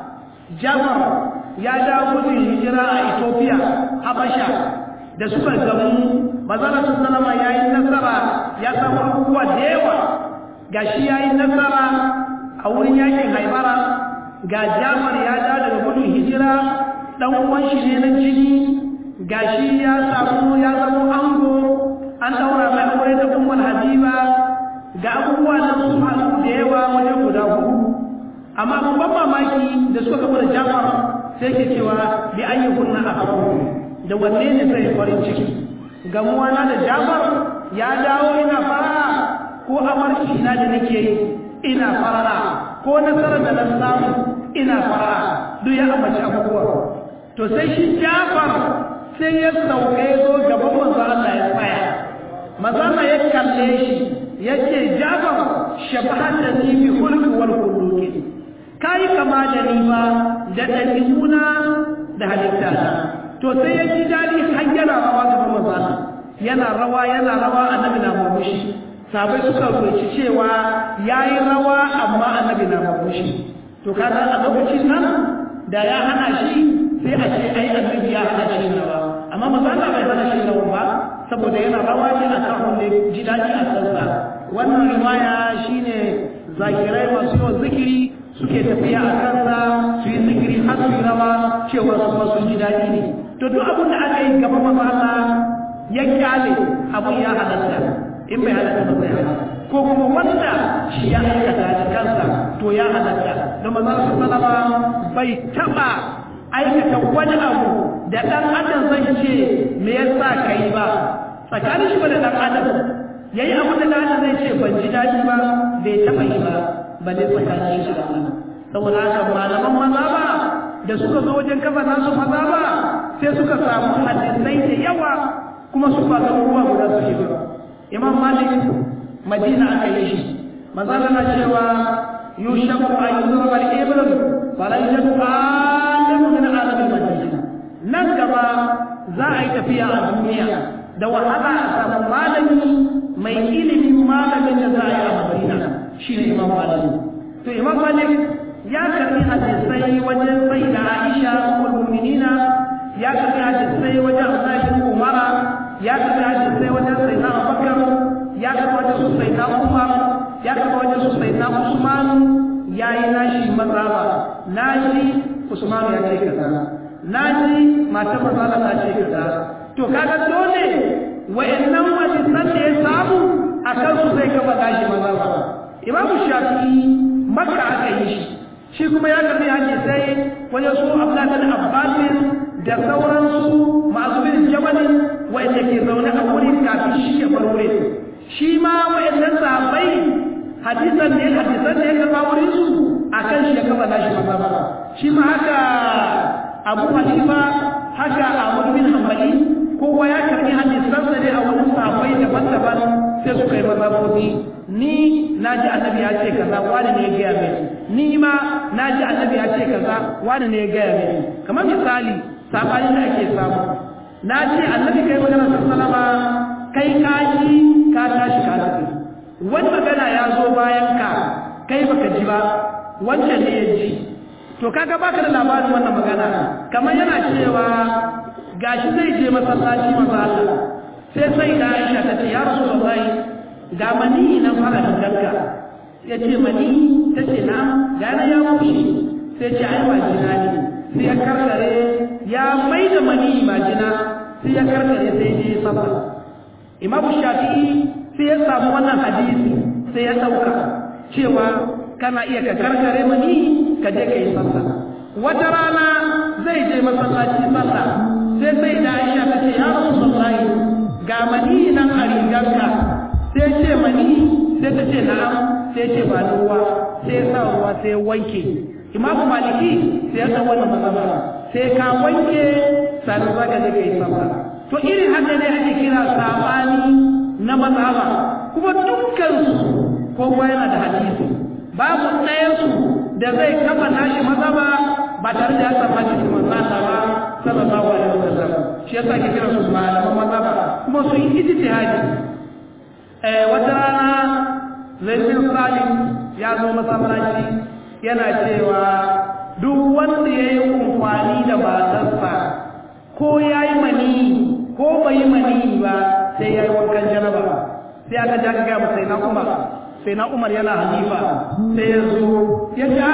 A: jafar ya dawo gudun hijira a ethiopia habasha da suka gamu mazana sun salama ya yi nasara ya samu abubuwa da yawa ga shi ya yi nasara a wurin yakin haibara ga jafar ya dawo daga gudun hijira dan uwan shi ne na jini ga shi ya samu ya zama ango an daura mai aure da ummul habiba ga abubuwa na su haɗu da yawa wajen guda hudu amma babban mamaki da suka gaba da jafar sai ke cewa bi ayyukun na abu da wanne ne sai farin ciki gamuwa na da jafar ya dawo ina fara ko amarci ina da nake yi ina fara ko nasarar da na samu ina fara duk ya amince abubuwa to sai shi jafar sai ya sauka ya zo gaban manzo Allah ya tsaya manzo Allah ya kalle shi yace jafar shabahata ni bi khulqi wal khuluqi kai kama da ni ba da dabi'una da halitta to sai ya ji dadi har yana rawa ga manzo yana rawa yana rawa annabi na murmushi sabai suka roci cewa yayi rawa amma annabi na mabushi to kaga a lokacin nan da ya hana shi sai a ce ai annabi ya hana shi rawa amma manzo Allah bai hana shi rawa ba saboda yana rawa ne a kan wanda ji daɗi a kansa wannan riwaya shine zakirai masu yawan zikiri suke tafiya a kansa su yi zikiri har su yi rawa cewa su ma sun ji daɗi ne to duk abin da aka yi gaba manzo Allah ya kyale abun ya halatta in bai halatta ba sai ko kuma wanda shi ya aikata da kansa to ya halatta da manzo sallama bai taba aikata wani abu da dan adam zai ce me yasa kai ba tsakanin shi da dan adam yayi abu da dan adam zai ce ban ji dadi ba bai taba yi ba balle tsakanin shi da Allah saboda haka malaman maza ba da suka zo wajen kafa nasu maza ba sai suka samu hadisai da yawa kuma su ba ga ruwa guda suke ba imam malik madina aka yi shi maza na cewa yushaku an yuzurba al-ibn falan yadu alim min alam al-madina nan gaba za a yi tafiya a duniya da wahala a samu malami mai ilimin malamin da za a yi a madina shi ne imam malik to imam malik ya karbi hadisai wajen sai da aisha ummul mu'minina ya karbi hadisai wajen abdullahi umara ya karbi hadisai wajen sayyidina abubakar ya karbi wajen su sayyidina umar ya karbi wajen su sayyidina usman ya yi nashi mazaba nashi usman ya ce kaza nashi matar mazala ta ce kaza to kaga dole wa'annan hadisan da ya samu a kansu zai kafa nashi mazaba imamu shafi'i makka aka yi shi shi kuma ya karbi hadisai wajen su abdullahi bin abbasin da sauransu masu bin jabalin wa'anda ke zaune a wurin kafin shi ya bar wurin shi ma wa'annan sahabbai hadisan ne hadisan ne ya karba wurin su akan shi ya kafa nashi mazhaba shi ma haka Abu Hanifa haka Ahmad bin Hanbali kowa ya karbi hadisan sa ne a wurin sahabbai daban-daban sai su kai mazhabobi ni naji annabi ya ce kaza wani ne ya gaya mini ni ma naji annabi ya ce kaza wani ne ya gaya mini kamar misali sabanin da ake samu na ce annabi kai magana sallama kai kaji ka tashi ka tafi wani magana ya zo bayan ka kai baka ji ba wancan ne ya ji to kaga baka da labarin wannan magana kamar yana cewa gashi zai je masallaci maza Allah sai sai da Aisha ta ce ya Rasulullahi ga mani nan fara danganka ya ce mani ta ce na gane ya mushe sai ce ai majina ne sai ya karkare ya mai da mani majina sai ya karkare sai je sallah imamu shafi'i sai ya samu wannan hadisi sai ya dauka cewa kana iya ka karkare mani ka je ka yi sallah wata rana zai je masallaci sallah sai sai da Aisha ta ce ya Rasulullahi ga mani nan a rigarka sai ce mani sai ta ce na'am sai ce ba ruwa sai ya sa ruwa sai ya wanke imamu maliki sai ya san wannan mazhaba sai ka wanke sannan zaka je ka yi sallah to irin haka ne ake kira sabani na mazhaba kuma dukkan su kowa yana da hadisi babu ɗayan su da zai kafa nashi mazhaba ba tare da ya san hadisi manzo Allah ba sallallahu alaihi wasallam shi yasa ake kira su malaman mazhaba kuma su yi ijtihadi eh wata rana Zaid Salim ya zo masallaci yana cewa duk wanda ya yi kumfani da matarsa ko ya yi mani ko bai yi mani ba sai ya yi wankan janaba sai aka ja ga sai na umar sai na umar yana halifa sai ya zo ya ce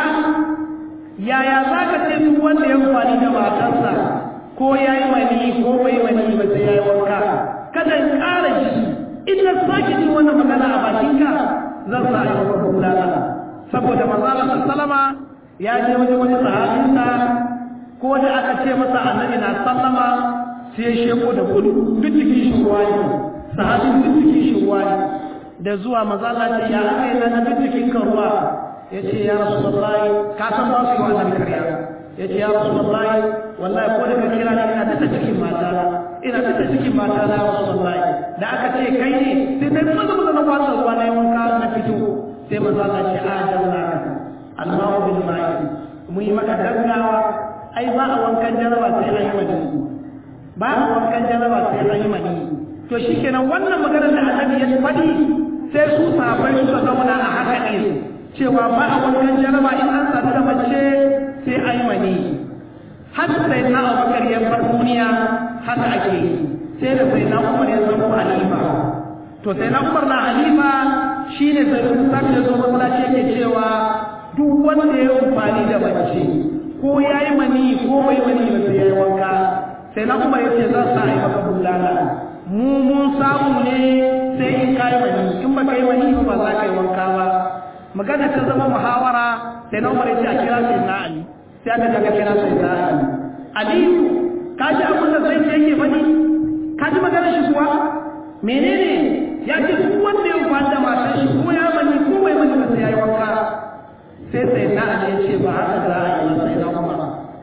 A: yaya za ka ce duk wanda ya kumfani da matarsa ko ya yi mani ko bai yi mani ba sai ya yi wanka kada in ƙara ji in na sake jin wannan magana a bakinka zan sa a yi wa bulala saboda manzo sallama ya je wajen wani sahabinsa ko da aka ce masa annabi na sallama sai ya sheko da gudu duk cikin shi ruwa ne sahabin duk cikin shi ruwa ne da zuwa manzo Allah ce ya aka yi na duk cikin kan ruwa ya ce ya rasulullahi ka san ba su yi wa annabi karya ya ce ya rasulullahi wallahi ko da ka kira ni ina ta cikin mata ina ta cikin mata na rasulullahi da aka ce kai ne sai dai maza maza na kwasa ruwa na yawan wanka na fito sai manzo Allah ce ajalla Allahu bil ma'i mu yi maka gaggawa ai ba a wankan jaraba sai an yi mani ba a wankan jaraba sai an yi mani to shikenan wannan maganar da Annabi ya faɗi sai su sahabbai suka zauna a haka ne cewa ba a wankan jaraba in an sadu da mace sai an yi mani har sai na abubakar ya bar duniya haka ake yi sai da sai na umar ya zama halifa to sai na umar na halifa shine sai sun sake da zo masallaci yake cewa duk wanda ya amfani da mace ko ya yi mani ko bai mani ba sai ya yi wanka sai na umar ya ce za su yi maka bulala mu mun samu ne sai in ka yi mani in ba ka yi mani ba za ka yi wanka ba magana ta zama muhawara sai na umar ya ce a kira sai na ali sai aka daga kira sai na ali aliyu ka ji abin da zai yake faɗi ka ji maganar shi kuwa menene ya ce duk wanda ya amfani da matar shi ko ya mani ko bai mani ba sai ya yi wanka sai sai na ali ya ce ba haka za a yi sai na umar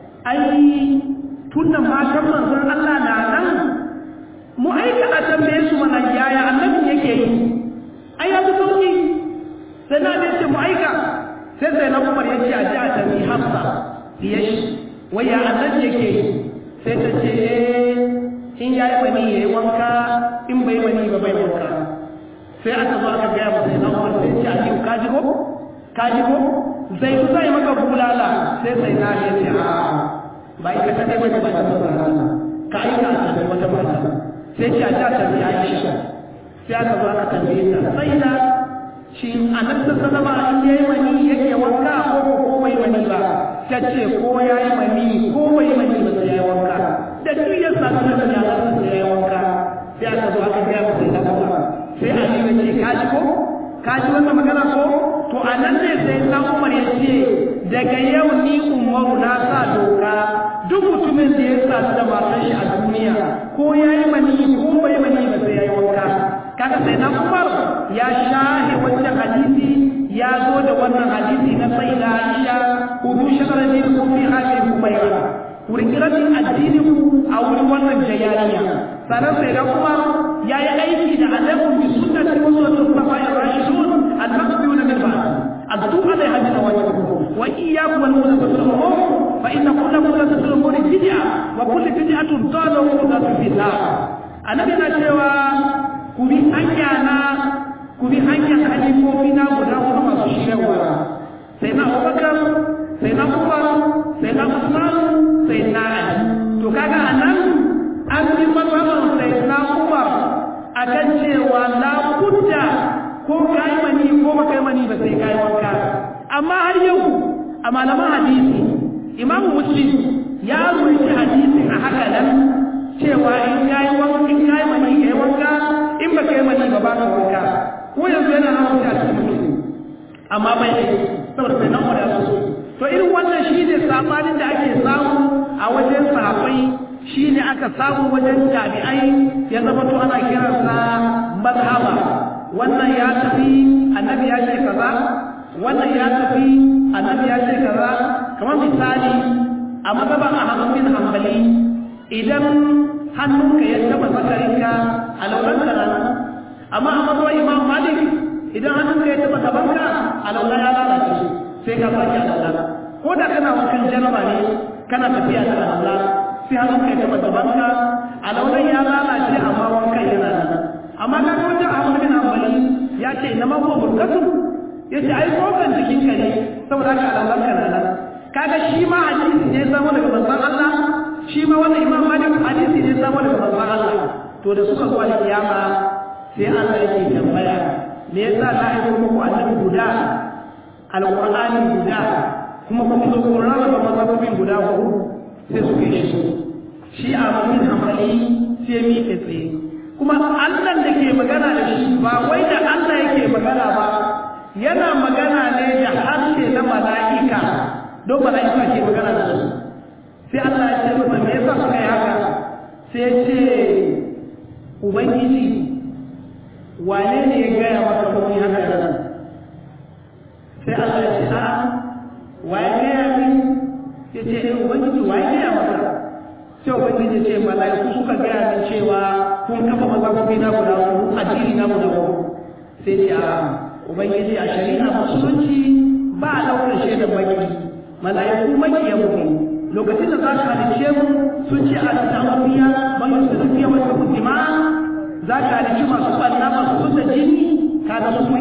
A: ai tunda matan manzon Allah na nan mu aika a tambaye su mana yaya annabi yake yi ai ya fi sauki sai na ne ce mu aika sai sai na umar ya ce a ji a tambayi hafsa ya shi wai ya annabi yake yi sai ta ce eh in ya yi mani ya yi wanka in bai mani ba bai wanka sai aka zo aka gaya masa na umar sai ce a ji ka ji ko ka ji ko zai ku zai maka bulala sai sai na ya ce a ba ita kadai ba ba ta fara ka aika a tambayi wata mata sai ce a ji a tambayi Aisha sai aka zo aka tambaye ta sai da shi annabi sallama in yayi mani yake wanka ko ko bai mani ba ta ce ko yayi mani ko bai mani ba sai yayi wanka da duk ya sa ta da ya sai yayi wanka sai aka zo aka ga masa da kuma sai Ali ya ce ka ji ko ka ji wannan magana ko to anan ne sai na Umar ya ce daga yau ni Umaru na sa doka duk mutumin da ya sa da matar shi a duniya ko yayi mani ko bai mani ba sai yayi wanka kaga sai na Umar ya shahi wancan hadisi ya zo da wannan hadisi na sai da Aisha kudu shakara ne ko fi hali kubayra kurkiratin addini ku a wurin wannan jayaniya sanan sai da Umar ya yi aiki da adabu bi sunnati wa sunnati khulafa'i rashidun al-maqdun min ba'd addu alaiha min wajibikum wa iyyakum wal muhdathatil umur fa inna kulla muhdathatil umur bid'ah wa kullu bid'atin dalalah wa dalalah fi nar annabi na cewa ku bi hanya na ku bi hanyar halifofi na guda hudu masu shirarwa sai na abubakar sai na umar sai na usman sai na ali to kaga a nan an bi mazhaban sai na umar a kan cewa la budda ko kai mani ko ba kai mani ba sai kai wanka amma har yau a malaman hadisi imamu muslim ya rubuta hadisin a haka nan cewa in yayi wanka in yayi mani kai wanka in ba kai mani ba ba ka wanka ko yanzu yana nan wuta a cikin mutum amma bai ne saboda sai nan wanda su to irin wannan shine sabanin da ake samu a wajen sahabbai shine aka samu wajen tabi'ai ya zama to ana kiransa mazhaba wannan ya tafi annabi ya ce kaza wannan ya tafi annabi ya ce kaza kamar misali a mazhaban Ahmad bin Hanbali idan hannunka ya taba zakarinka a lauran nan amma a mazhaban Imam Malik idan hannunka ya taba gabanka a laula ya lalace sai ka sake a laula ko da kana wankan janaba ne kana tafiya da laula sai hannunka ya taba gabanka a laula ya lalace amma wankan yana nan amma ka ga wajen Ahmad bin Hanbali ya ce na ma ko burkatu ya ce ai kokan jikinka ne saboda ka laulan ka nan kaga shi ma hadisi ne samu daga manzon Allah shi ma wannan Imam Malik hadisi ne samu daga manzon Allah to da suka zo kiyama sai Allah yake tambaya me yasa na aiko muku annabi guda alqur'ani guda kuma kuma zo ku rarraba mazhabobin guda huɗu sai suke shi shi a mumin amfani sai mi ke tsaye kuma Allah da ke magana da shi ba wai da Allah yake magana ba yana magana ne da harshe na mala'ika don mala'ika ke magana da su sai Allah ya ce masa me yasa suka yi haka sai ya ce ubangiji wane ne ya gaya maka mun haka da nan sai Allah ya ce a waye gaya min ya ce eh ubangiji waye gaya maka sai ubangiji ya ce mala'iku suka gaya min cewa kun kafa mazhabobi na guda uku addini na guda uku sai ce a ubangiji a shari'a musulunci ba a ɗaukar shaidar maki mala'iku makiyan mu lokacin da za ka halice mu sun ce a ta'amuriya man yusufiya wa yusufiya za ka halicci masu ɓanna masu kusa jini ka ga su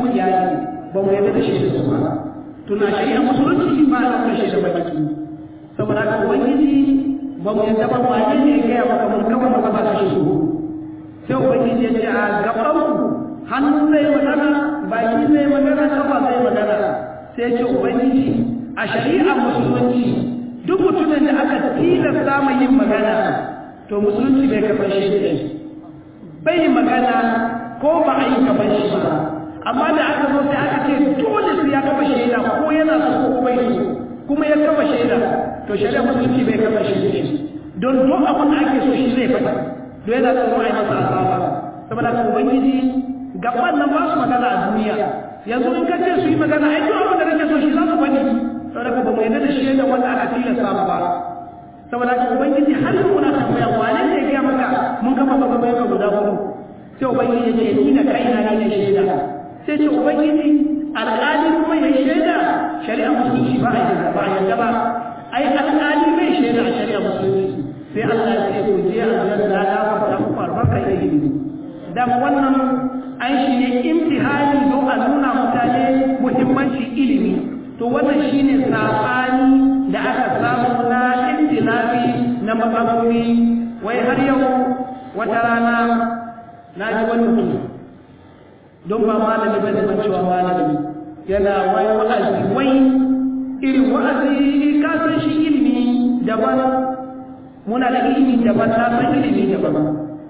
A: ba mu yadda da shaida su ba tuna shari'a musulunci ba a ɗaukar shaida baki saboda haka ubangiji ba mu yadda ba wane ne ya gaya maka mun kama maka ba kashe su sai ubangiji ya ce a gaban ku hannu zai magana baki zai magana kafa zai magana sai ce ubangiji a shari'a musulunci duk mutumin da aka tilasta mai yin magana to musulunci bai kafa shi bai magana ko ba a yi kafa shi ba amma da aka zo sai aka ce dole sai ya kafa shaida ko yana so ko bai so kuma ya kafa shaida to shari'a musulunci bai kafa shi don duk abin da ake so shi zai faɗi don yana tsoro a yi masa azaba saboda haka ubangiji gaban nan ba su magana a duniya yanzu in ka ce su yi magana ai duk abin da kake so shi za su faɗi saboda haka ba mu yarda da shaida wanda aka tilasta mu ba saboda haka ubangiji har yau muna tambaya wane ne ya gaya maka mun kafa maka bayan guda hudu sai ubangiji ya ce ni da kaina ne ne shaida sai ce ubangiji alƙali kuma ya shaida shari'a musulunci ba a yadda ba a yadda ba ai alƙali bai shaida a shari'a musulunci sai Allah ya ce ku je aljanna na gafarta muku albarka ilimi dan wannan an shi ne imtihani don a nuna mutane muhimmancin ilimi to wannan shine sabani da aka samu na ikhtilafi na mazhabobi wai har yau wata rana na ji wani mutum don ba malami ba da cewa malami yana wai wa'azi wai irin wa'azi ka san shi ilimi daban muna da ilimi daban na san ilimi daban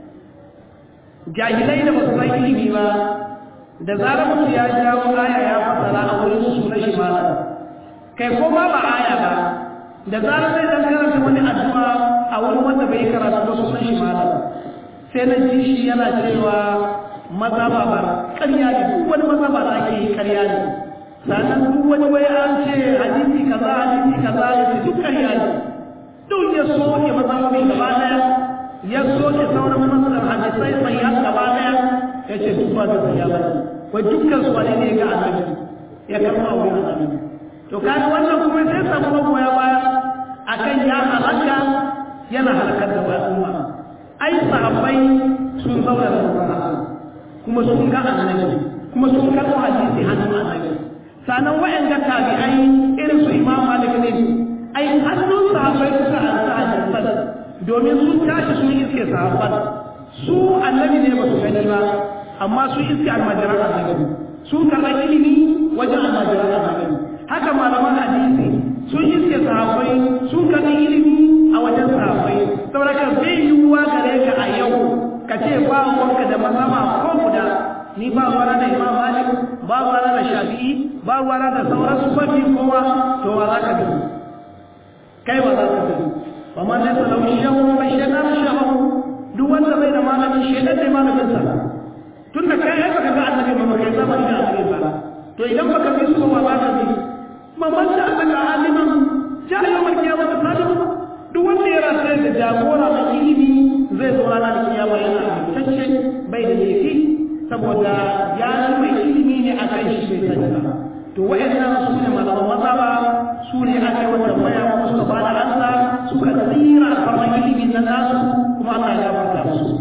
A: jahilai da ba su san ilimi ba da zarar mutu ya jawo aya ya fasara a wurin su na shi malam kai ko ma ba aya ba da zarar zai dan karanta wani addu'a a wurin wanda bai karatu ba su san shi malam sai na ji shi yana cewa maza ba ba ƙarya ne duk wani maza ba da ake yi ƙarya ne sannan duk wani wai an ce hadisi kaza hadisi kaza ya ce duk ƙarya ne duk ya soke mazhabin gaba daya ya soke sauran masalar hadisai sahihan gaba daya ya ce duk ba da sahiha ba wai dukkan su wani ne ga annabi ya karɓa wurin annabi to kaga wannan kuma sai samu magoya baya akan ya halaka yana halakar da al'umma ai sahabbai sun zauna da manzon kuma sun ga annabi kuma sun karɓo hadisi hannun annabi sanan wa'anda tabi'ai irin su imam malik ne ai hannun sahabbai suka ansa hadisan domin sun tashi sun iske sahabban su annabi ne ba su gani ba amma sun iske almajiran annabi sun karɓa ilimi wajen almajiran annabi haka malaman hadisi sun iske sahabbai sun karɓi ilimi a wajen sahabbai saboda ka bai yiwuwa gare ka a yau ka ce ba wanka da mazama ko guda ni ba wara da imam malik ba wara da shafi'i ba wara da sauran su mafi kowa to wa za ka bi kai ba za ka bi wa man laysa lahu shay'un fa shay'an shahu duk wanda bai da malamin shaytan ne malamin sa tunda kai ai baka ga annabi ba kai zama da annabi ba to idan baka bi su ba za ka bi mamman da aka aliman ja yawmal qiyamah salimu duk wanda ya rasa da jagora mai ilimi zai zo ranar kiyama yana amintacce bai da laifi saboda ya ci mai ilimi ne a kan shi bai sani ba to wayannan su ne malaman maza ba su ne aka yi wata waya kuma suka ba da ansa suka tsira a farman ilimi na nasu kuma Allah ya gafarta musu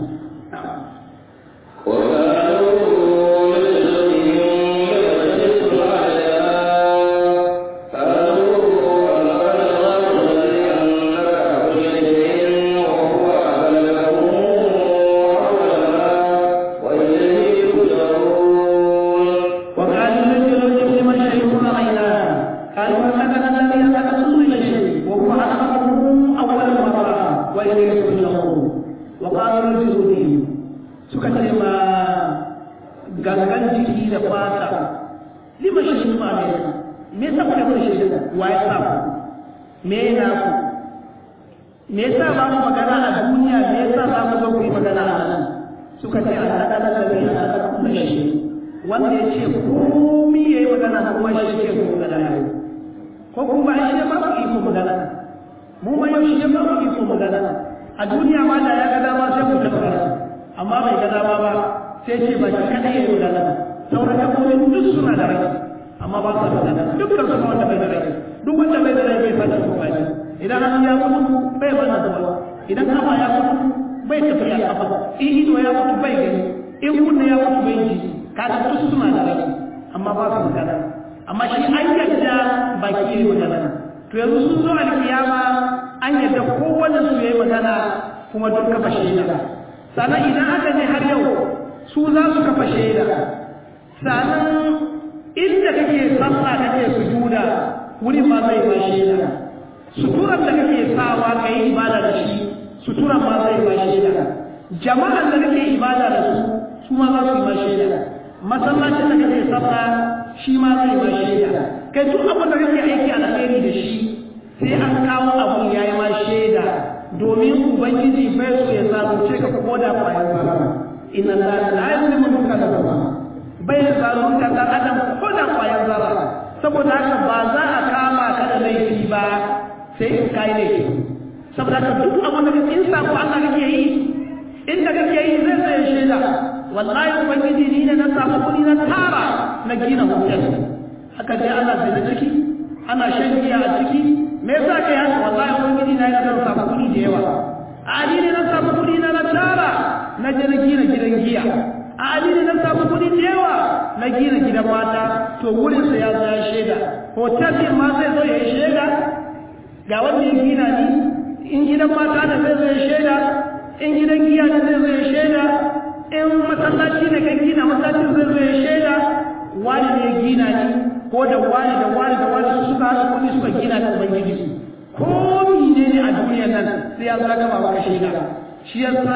A: amma ba su magana amma shi an yadda baki yayi magana to yanzu sun zo alkiyama an yadda kowanne su yayi magana kuma duk kafa shaida sannan idan aka je har yau su za su kafa shaida sannan inda kake sallah kake sujuda wurin ma zai ba shaida suturan da kake sawa kai ibada da shi suturan ma zai ba shaida jama'an da kake ibada da su su ma za su ba shaida masallacin da kake sallah shi ma zai ba shaida kai duk abin da kake aiki alheri da shi sai an kawo abun yayi ma shaida domin ubangiji bai so ya zalunce ka ko da bayan ba inna allaha la yuzlimu kadaba bai zalunta dan adam ko da bayan zara saboda haka ba za a kama ka da laifi ba sai in kai laifi saboda haka duk abin da kake in sako Allah kake yi inda kake yi zai sai shaida wallahi ubangiji ni ne na samu kuɗi na tara na gina hotel haka dai ana zai ciki ana shan giya a ciki me yasa kai haka wallahi ubangiji na yana son samu kuɗi da yawa a adini na samu kuɗi na na tara na je na gina gidan giya a adini na samu kuɗi da yawa na gina gidan mata to wurin sa ya zo ya shaida hotel din ma zai zo ya yi shaida ga wanda ya gina ni in gidan mata da zai zo ya shaida in gidan giya ne zai zo ya shaida in masallaci ne kai gina masallacin zai zo ya shaida wani ne ya gina ni ko da wani da wani da wani su suka haɗa kuɗi suka gina da ubangiji ko mene ne a duniyar nan sai ya zaka ba maka shaida shi yasa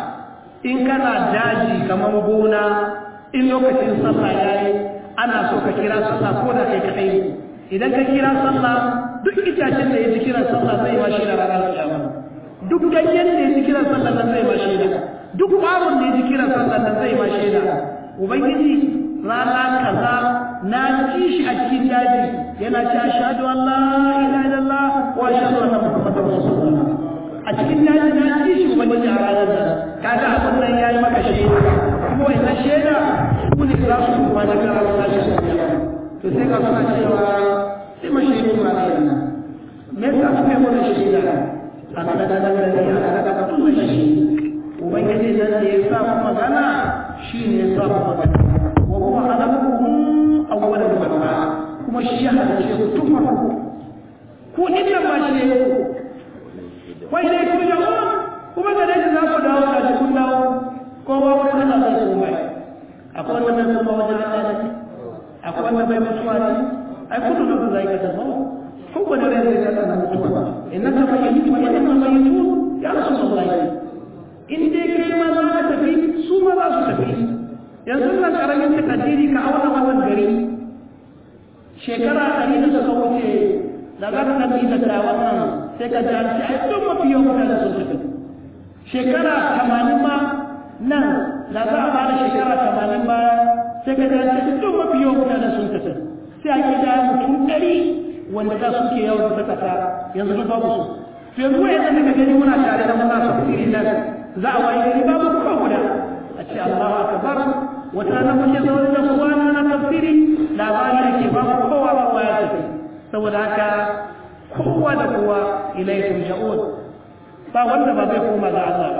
A: in kana daji kamar gona in lokacin sallah yayi ana so ka kira sallah ko da kai kadai ne idan ka kira sallah duk itacen da ya ji kiran sallah zai ma shaida ranar kiyama duk ganyen da ya ji kiran sallah nan zai ma shaida duk ƙwaron da ya ji kiran sallah nan zai ma shaida ubangiji rana kaza na ci shi a cikin daji yana ci ashhadu an la ilaha illallah wa ashhadu anna muhammadar rasulullah a cikin daji na ci shi ubangiji a ranar da kaga abin nan yayi maka shaida kuma wannan shaida su ne za su kuma da kan ranar tashi su to sai ka suna cewa sai ma shaidu ma da yana me yasa suka yi wannan shaida a kada da da da ya kada da kuma shi ubangiji nan da ya sa mu magana shine ya sa mu magana وهو خلقكم أول مرة كما الشيء الشيء تفرق كون إنما شيء وإليه ترجعون كما قد أجل الله داو قد كن داو كما وقت الله سيكون أقول من ثم وجد الله أقول من بين مسواتي أقول له ذلك تفهم هو الذي يجعل أنه مسوات إنك ميت وإنما ميتون يا رسول الله إن دي كلمة لا تفي ثم لا تفي yanzu nan karamin takadiri ka auna wannan gari shekara ɗari da suka wuce da garnabi da ta wannan sai ka ji an ce ai duk mafi yawan mutane sun tafi shekara tamanin ma nan da za a ba da shekara tamanin ba sai ka ji an ce duk mafi yawan mutane sun tafi sai a yi da mutum ɗari wanda da suke yawan da kasa yanzu duk babu su to yanzu wa'yan da ka gani muna tare da muna tafsiri nan za a wayi gari babu kuma guda a ce Allahu akbar wata rana muke zaune da kwana na tafsiri labari ake ba kowa ba kowa ya tafi saboda haka kowa da kowa ilai turja'un ba wanda ba zai koma ga Allah ba